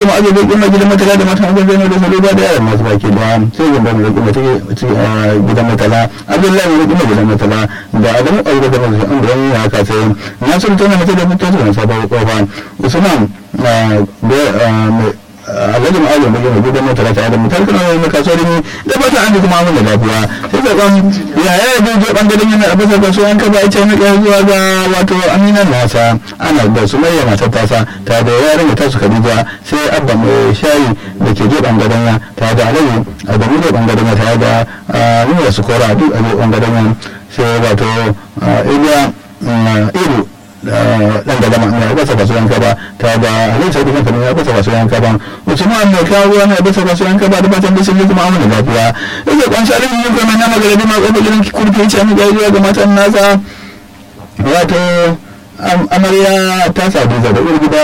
ma azo da kuma gidan matala da matan azo da salo ba da yaran masu baki da sai gamba da kuma take gidan matala abdullahi da kuma gidan matala da adamu aure da masu an da ya haka sai na sun tana mata da fito da sabon kofa usman alhaji ma'azu da gina gidan mota ta da mutar kana wani kasuwar ne da ba ta an kuma mun da lafiya sai ka kan ya ya da je bangaren yana a bisa kasuwan ka ba ita ne zuwa ga wato aminan nasa ana da sumayya matar tasa ta da yaran ta su kadija sai abba mai shayi da ke je bangaren ya ta da alhaji a da mu bangaren ya ta da nuna su kora duk a bangaren ya sai wato iliya ilu dan da dama ne ba sa kasuwan kaba ta da halin sai kuma ya ba sa kasuwan kaba usman mai kawo ne ba sa kasuwan kaba da fatan da sun yi kuma amana lafiya yake kwanci alin yin kuma na magana ma kokarin kurfi ce mu ga ga matan nasa wato amarya ta sadu da da gida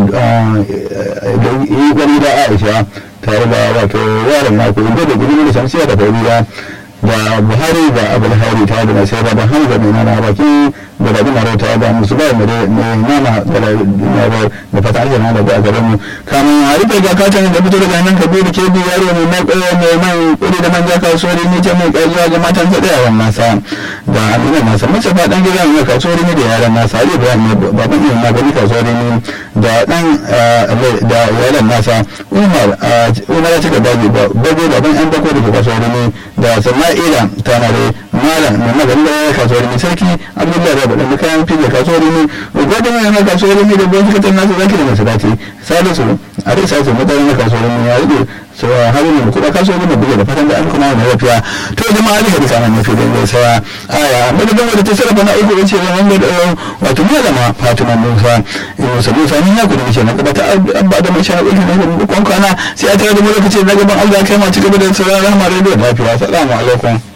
da gida Aisha tare da wato yaron mako inda da gudu da shamsiya da farida da buhari da abul hari ta da sai da hamza mai nana baki da rabi maro ta da musu bai mai nana da da fata ake nana da garin mu kamun a rufe ga katon da fito daga nan kabiru ke bi yaro mai mai mai mai kudi da manja kasuwari ne ce mai ƙarfiya ga matan sa da yaran nasa da amina nasa mace fa dan gidan ne kasuwari ne da yaran nasa ali da ne baban ne ma gani kasuwari ne da dan da yaran nasa umar umar ya cika daji ba bago da ban yan bako da kasuwari ne da sama'ila tana da malam mai magana da kasuwar ne sarki abdullahi da bada kayan fi da kasuwar ne gwada mai na kasuwar ne da gwamnati katar nasu zaki da masu dace salisu a dai salisu mutane na kasuwar ne ya rike so harin ne kuma kasuwar ne buga da fatan da an kuma na lafiya to jama'a alika da kana nufi da zai saya aya madadin wadda ta sarrafa na uku wace wanda da wato malama fatima musa musa musa ni ya kudu ce na gaba ta abba da mai shara ɗauki na da kwankwana sai a tare da mu lokaci na gaban allah kai ma ci gaba da sauraron rahama radio lafiya salamu alaikum